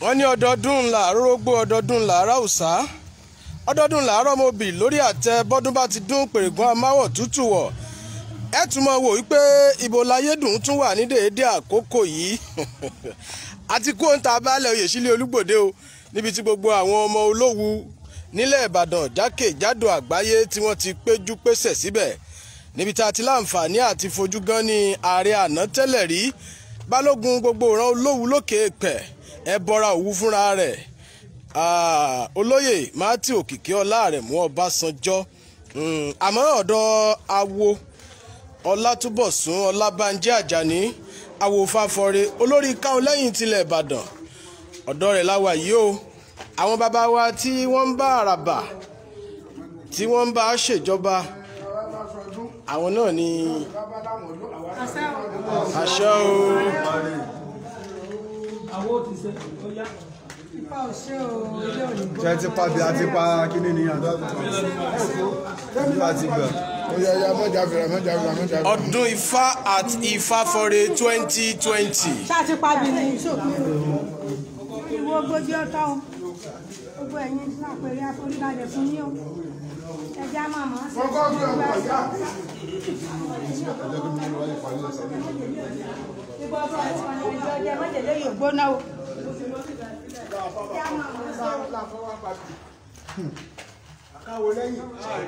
wọ́n ní ọdọọdún làárọ̀ rógbó ọdọọdún làárọ̀ òòsà ọdọọdún làárọ̀ mobì lórí àtẹ bọ́dún bá ti dún pèrègùn amáwọ̀ tútù wọ̀ ẹ tún mọ̀ wò wípé ibo láyédùn tún wà ní déédé àkókò yìí àti kó ń ta baálẹ̀ oyè sílé olúgbòde o níbi tí gbogbo àwọn ọmọ olówù nílẹ̀ ìbàdàn jákèjádò àgbáyé tí wọ́n ti péjú pésẹ̀ síbẹ̀ níbi tá a ti láǹfààní àti fojú gan ní ààrẹ àná tẹ́lẹ̀ rí balógun gbogbo ìran olówù lókè pẹ̀ ẹ bọra òwú fúnra rẹ̀ olóyè matthew òkìkí ọlá rẹ̀ mú ọbásanjọ́ àmọ́ ọ̀dọ̀ awo ọlátúbọ̀sún ọlábànjẹ́ àjàní awòfàfọre olórí káwọn lẹ́yìn tilẹ̀ ìbàdàn ọ̀dọ̀ rẹ̀ láwa yìí o àwọn bàbá wa tí wọ́n ń bá àràbà tí wọ́n ń bá ṣèjọba àwọn náà ni àṣẹ o ṣe ti pa bí a ti pa kíní ni àdó bí a ti gbà. ó yẹ ya mọ́jà fìrà mọ́jà fìrà mọ́jà fìrà. ọdún ifá at ìfáfọre twenty twenty ṣáà ti pabi ni ìwọ ogójì ọtọ o gbogbo ẹ̀yin lápẹẹrẹ àforíbalẹ̀ fún yín o ẹjẹ á máa mọ ọ sí kọ́kọ́ bí ọkọ̀ ìyá. ìbọn ọkọ ìjọ jẹ mọjèlé yóò gbóná o ẹjẹ á máa mọ ọ sí káwo lẹ́yìn.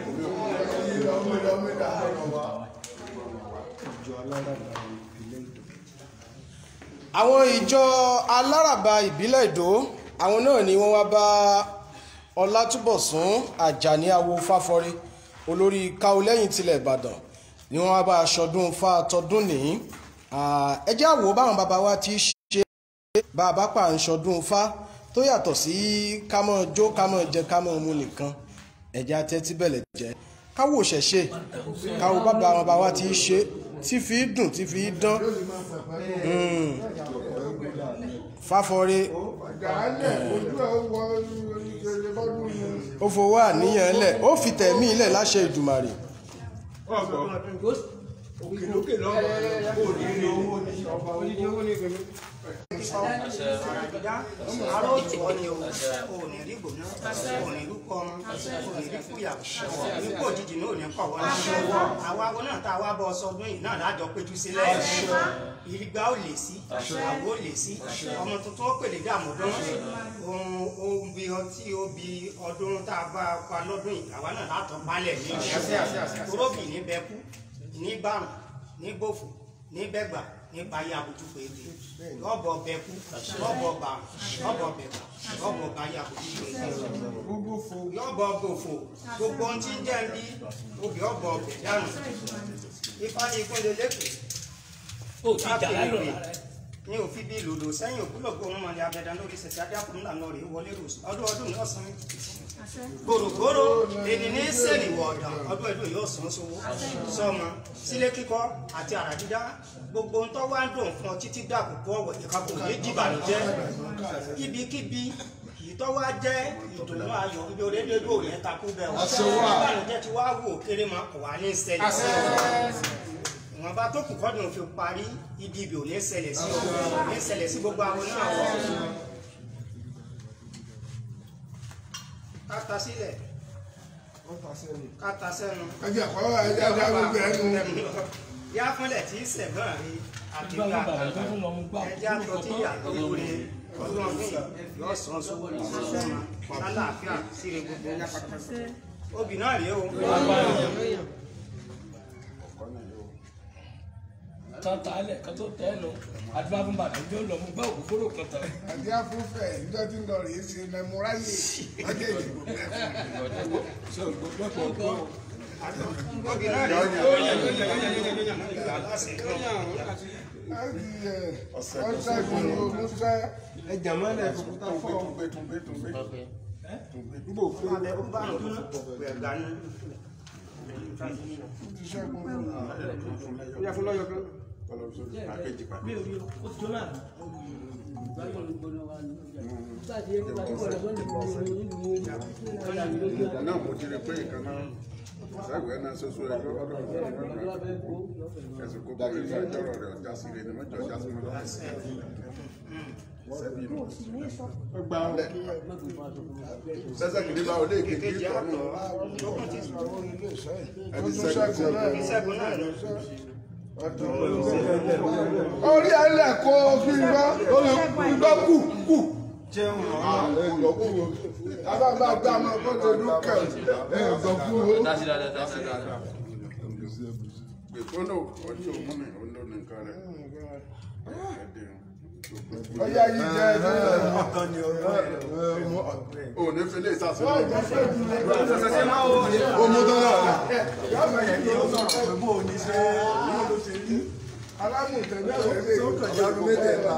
àwọn ìjọ aláràbà ìbílẹ̀ èdò àwọn náà ni wọ́n wá bá ọlátúbọ̀sún àjàní awo fáfọre olórí káolẹ́yìn tilẹ̀ ìbàdàn ni wọ́n wá bá aṣọdún fa tọdún ní ẹ jẹ́ àwò báwọn bàbá wa ti ṣe bá a bá pa à ń ṣọdún fa tó yàtọ̀ sí kámọ́ jó kámọ́ jẹ kámọ́ mu nìkan ẹ̀jẹ̀ atẹ́tí bẹ̀lẹ̀ jẹ́ káwò ṣẹ̀ṣe káwò bàbá àwọn bàbá wa ti ṣe tí fi dùn tí fi dán fáfọre Gàálẹ̀ ojú ẹ̀ wọ ìṣẹ̀lẹ̀ bọ́dún ni. ó fowó àníyàn lẹ̀ ó fi tẹ̀mí lẹ̀ láṣẹ ìdùmàrè àrò ìwọ ni o ò ní rí gbòná ò ní rúkọ ọmọ ò ní rí fúyà nípò òjijì náà ò ní kọ̀ wọ́n náà àwa awo náà tá a wá bọ ọsọdún yìí náà lájọ péjú sílẹ̀ ìgbà ò lè sí àwo ò lè sí ọmọ tuntun ó pèlè dààmú dán ohun ohun bí ọtí ó bí ọdún tá a bá pa lọ́dún yìí àwa náà látọ̀ palẹ̀ ní ìṣẹ́ toróbì ní bẹ́kú ní bàrùn ní gbòfò ní bẹ́gbà nípa ayé àbójú péde lọ́bọ̀ bẹ́kú lọ́bọ̀ bà lọ́bọ̀ bẹ̀gbà lọ́bọ̀ bá ayé àbójú péde lọ́bọ̀ gbòfò gbogbo ohun tí ń jẹ́ ń bí obì ọ̀bọ̀ ọ̀bẹ̀ dànù ifá ní ìpínlẹ̀ lẹ́kọ̀ọ́ ó ti jà lálọ́ rẹ̀. ní òfin bíi lòdò sẹ́yìn òkúlọ̀gbọ̀ ohun mọ̀lẹ́ abẹ́dá lórí ṣẹ̀ṣẹ̀ adákùnrin lànà rẹ̀ wọlé rò ọdún ọdún ní ọ̀sán gbòrògbòrò ènì ní sẹ́ẹ̀lìwọ̀ ọ̀dà ọdún ẹ̀dùn yóò sàn sówó sọmọ sílé kíkọ́ àti àrà dídá gbogbo ń tọ́ wá ń dùn fún ọ títí dàkúkú ọ̀wẹ̀ ìkàkùn yé dìbànújẹ́ ibikíbi ìtọ́ wá jẹ́ ìdùnnú ayọ̀ ibi orédédú òní takú bẹ́ẹ̀ wọ́n ìbànújẹ́ ti wá wò kéré máa kọ̀ wá ní ṣẹlẹ̀ sí ọ ìwọ̀nba tó kù kọ́dùn fi parí ibi ibì ò ní ṣẹlẹ̀ sí ọ ò ní ṣẹlẹ̀ sí gbogbo àwọn náà wọ̀ káta sílẹ̀ káta sẹ́nu ẹjẹ kọ́ ẹjẹ ajá gbogbo ẹnu. yá fúnlẹ̀ tí sẹ̀gbọ́n rí àti Ìgbà ìgbà wọn bàbá tó fún lọ́mú gbà. ẹjẹ́ àtọ́ tí ìyàtọ̀ lóore ọdún ọdún yìí yóò sàn sówó ní sọ́mà lálàáfíà síre gbogbo obì náà rèé o tán ta lẹ̀ kán tó tẹ́ lọ àdúrà fún bàbá ìjọ lọ mú gbà òkú kóró kan tán. àti afúnfẹ́ níjọ́ tí ń lọ rèé ṣe mẹmúráyè ọjọ́ ìdìbò mẹ́fún. obì náà rèé o aláṣẹ láti ẹ ọ̀sẹ̀ ìgbòho musa ẹjà máa ń lẹ fòkúta fọ. túnbẹ túnbẹ túnbẹ túnbẹ. nígbà òfin abẹ ó bá nù ẹgbàá nù. ti ṣẹ́gun fún mi. ó yà fún lọ́yọ̀ kan. mi ò rí o ó ti jó náà. ìgbà náà mo ti rí pé nǹkan náà sáìwé náà ṣoṣo ẹ lọ́dọ̀ ẹ̀sùn kó bá ìfẹ́ ìjọ́rọ̀ rẹ̀ ọjà sí rẹ̀ ni wọ́n jọ ọjà sí wọn lọ́wọ́. sẹ́bí nù. mo sì ní sọ. gba sẹ́sẹ́ kìíní bá olé ìkéjì èkejì tọ́nu àtọ̀ lókun ti sọ orí ilé iṣẹ́ ẹbí ọdún sẹ́gun ṣẹ́gun náà ní sẹ́gun náà lọ. orí ẹlẹ́ kó fi gbọ́ orí gbọ́ kù kù. Abábá gbá ọmọ kó tó dúkẹ́ ẹ̀ gbọ́ kú o. gbèkónò ọjọ́ òmùnì ọ̀nà nìkan rẹ̀ Ọyá yìí jẹ́ ẹgbẹ́ ò ní fi lè sàṣẹ alámùtẹ̀lẹ́ rẹ̀ lè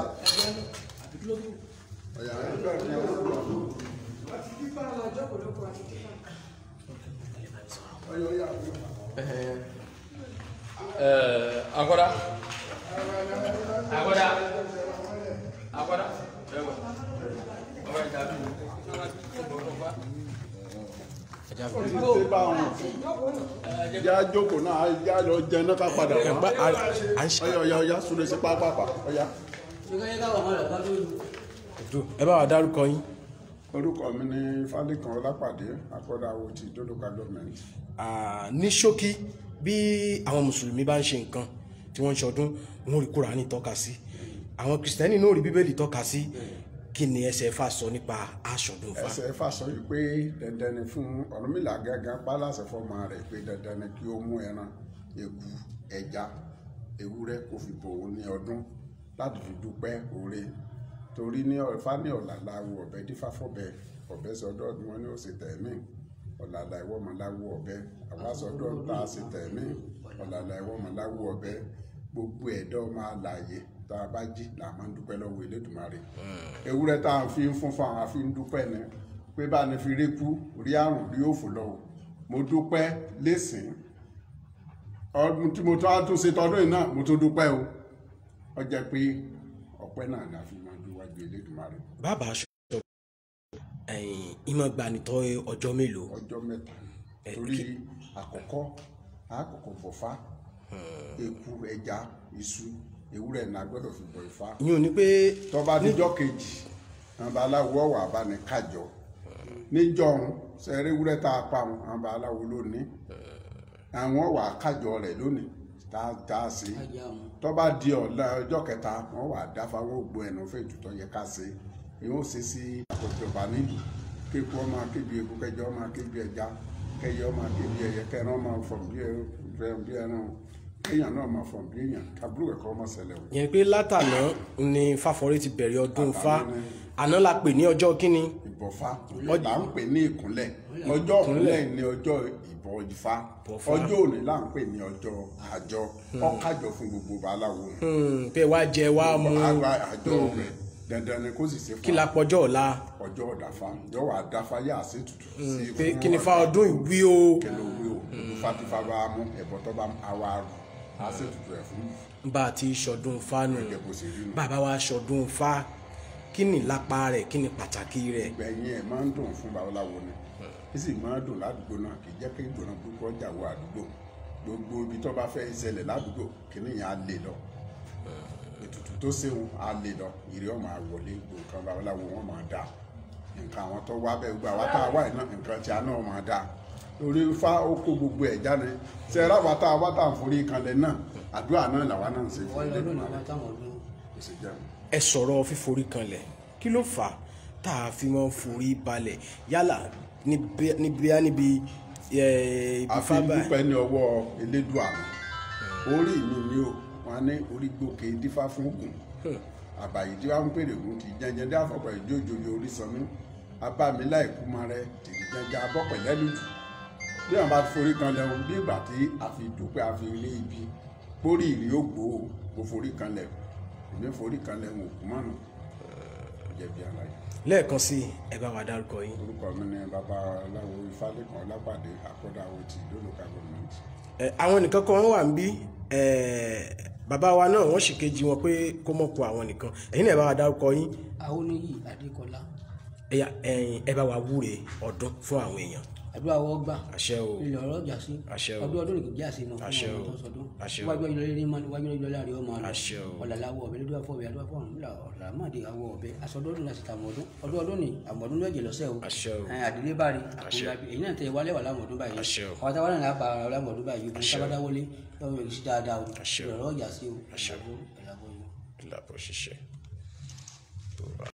Agora. Agora. Agora. já jókòó náà já lọ jẹ náà ká padà wá ọyá ọyá ọyá súnlẹ̀ sí pápápá ọyá. ẹ bá wa dárúkọ yín. orúkọ mi ní Fálẹ́kan Ọlápàdé akọ́dáwó ti dódòkà gọ́ọ̀mẹ̀ntì. Ah, ní ṣókí bí àwọn mùsùlùmí bá ń ṣe nǹkan tí wọ́n ń ṣọdún wọn ò rí kúránì tọ́ka sí àwọn kìrìsìtẹ́nì náà ò rí bíbélì tọ́ka sí kí ni ẹsẹ̀ fà sọ nípa aṣọdún fa. ẹsẹ̀ fà sọ yìí pé dandan ni fún Ọ̀rúnmìlà gángan pálásẹ̀ fọmọ rẹ̀ pé dandan ni kí ó mú ẹran eku ẹja ewúrẹ́ kó fi bò ó ní ọdún láti fi dúpẹ́ oore torí ní ọ̀fà ní ọ̀làlà wo ọ̀bẹ dífáfọ́bẹ ọ̀bẹ sọdọ́ ni wọ́n ní ó ṣe tẹ̀mí ọ̀làlà ìwọ́mọláwo ọ̀bẹ àwa sọdọ́ tá a ṣe tẹ̀mí ọ̀làlà ìwọ́mọláwo ọ̀bẹ gbogbo ẹ̀dọ́ máa láàyè tá a bá jí là máa ń dúpẹ́ lọ́wọ́ Elédùmarè ewúrẹ́ tá a fi ń fún fún àwọn afi ń dúpẹ́ ni pé bá a ní fi rí kú rí àrùn rí òfò lọ́wọ́ mo dúpẹ́ lẹ́sìn ọdún tí mo tún á tún ṣe tọdún yìí náà mo tún dúpẹ́ o ó jẹ́ pé ọpẹ́ náà ni a fi máa ń dúwájú Elédùmarè bàbá aṣọ ẹ̀yìn ìmọ̀ gbanitọ́ ọjọ́ mélòó. ọjọ́ mẹ́ta ni torí àkọ́kọ́ àkọ́kọ́ bọ̀fá eku ẹja iṣu ewúrẹ́ náà gbọ́dọ̀ fi bọ̀ Ifá yín ò ní pé tọba níjọ́ kejì àwọn babaláwo ọwọ abáni kájọ níjọ́ ọ̀hún sẹrẹ ewúrẹ́ tá a pa àwọn àwọn babaláwo lónìí àwọn wà kájọ rẹ̀ lónìí tá a tá a ṣe tọba di ọ̀la ọjọ́ kẹta wọn wà dáfa wọn ò gbọ ẹnu fún ètùtù yẹ ká ṣe èyí ó ṣe sí àkójọba nílùú kéku ọmọ akébi eku kẹjọ ọmọ akébi ẹja kẹyẹ ọmọ akébi ẹyẹ kẹrin ọmọ fọm bí ẹ- bí ẹran kéèyàn náà máa fọm bí èèyàn kábúrò ẹkọ ọmọ ṣẹlẹ̀ o. yẹn pé látàná ni fáfọrí ti bẹ̀rẹ̀ ọdún fa àná la pè ní ọjọ́ kínní ìbọ̀fá là ń pè ní ìkúnlẹ̀ ọjọ́ ìkúnlẹ̀ ní ọjọ́ ìbọ̀ Ifá ọjọ́ òní là ń pè ní ọjọ́ àjọ ọ̀kájọ fún gbogbo babaláwo Hmm, pé wá jẹ wá mu àgbà àjọ rẹ̀ dandan ni kó sì ṣe kí la pọjọ́ ọ̀la ọjọ́ ọ̀dàfà yóò wá dáfá yá sí tutù sí pé fún kí ni fa ọdún ìwí o kẹlẹ òwe o fatifa bá mú ẹ̀bọ tó bá àwa rù á sì tutù ẹ̀ fún bá a ti ṣọdún fánù ẹ̀jẹ̀ bó ṣe rí nu. bàbá wa ṣọdún fa kí ni lápá rẹ̀ kí ni pàtàkì rẹ̀ gbẹ̀yìn ẹ̀ máa ń dùn fún babaláwo ni ó sì máa ń dùn ládùúgbò náà kì í jẹ́ kí ìdùnnà púpọ̀ jà wọ àdúgbò gbogbo ibi tó bá fẹ́ ìṣẹ̀lẹ̀ ládùúgbò kìíní yẹn á lè lọ ètùtù tó ṣeun á lè lọ ìrì ọmọ àwọlé nǹkan babaláwo wọn máa dà nǹkan àwọn tó wá bẹ́ẹ̀ gbogbo àwa tá a wá iná nǹkan tí a náà máa dà lórí ifá ó kó gbogbo ẹ̀ jáde ṣe é ráwa tá a wá tá à ń forí kanlẹ̀ náà àdúrà náà làwa náà ń ṣe fún ilé ìgbìmọ̀ rẹ̀ kò sì jẹun. ẹ sọ̀rọ̀ fíforí kanlẹ̀ kí ló fà á tá a fi máa ń forí balẹ̀ yálà níbi níbi níbi ẹ, ibi a fi fábà dúpẹ́ ní ọwọ́ elédùà mi orí mi ni o wọn ní orí gbòkè dífá fún ògùn àbàyè tí wọn ń pèrè ògùn kì í jẹjẹ dé àfọ̀pọ̀ ìjójojo orí sanmi abámilá ìkúmọ rẹ tìrì jẹjẹ abọ́pẹ̀ lẹ́lùjù bí wọn bá forí kan lẹ́hún bí ìgbà tí a fi dúpẹ́ a fi rí ibi pórí ìrì ó gbó o kò forí kan lẹ̀ èmi forí kan lẹ́hún òkú mọ́nà jẹ̀bi àlàyé lẹ́ẹ̀kan sí i, ẹ bá wa dárúkọ yín orúkọ mi ni babaláwo ifálékan ọlápàdé àkọ́dáwò ti lólùkà gọ́ọ̀mẹ̀ntì. ẹ, àwọn nìkan kan wà ń bí ẹ, bàbá wa náà wọ́n sì kejì wọn pé kó mọ̀ kó àwọn nìkan ẹ̀yin náà ẹ bá wa dárúkọ yín Awoniyi Adékọlá ẹ̀yà ẹ̀yin ẹ bá wa wúre ọdún fún àwọn èèyàn àdúrà wọ́ gbà àṣẹ o ilẹ̀ ọ̀rọ̀ jà sí Àṣẹ o. ọdún ọdún nìkan jà sí náà Àṣẹ o. tó sọdún Àṣẹ o. wájú ọjọ́ lórí mọ́ wájú ọjọ́ láàrin ọmọ àlọ́ Àṣẹ o. ọ̀làláwọ̀ ọ̀bẹ lójú àfọ̀bẹ àdúrà fún ọ̀run nílà ọ̀làmọ́dé àwọ̀ ọ̀bẹ asọdọ́dún láti tàwọn ọdún ọdún ọdún ni àmọ̀dún lọ́jẹ̀ lọ́sẹ̀ o Àṣẹ o. Ẹn, àdílé bá rí Àṣẹ. àkóńgbà èyí náà tẹ wálé wà lámọ̀dún báyìí Àṣẹ o. àwọn táwọn náà lápá lámọ̀dún báyìí ogun Àṣẹ o. tábádáwọlé lọ́wọ́ yẹn sí dáadáa o Àṣẹ o. ìrọ̀rọ̀ ọjà sí o Àṣẹ o. ìlàbọ̀ ìlàbọ̀ yìí. ìlàbọ̀ ṣiṣẹ́.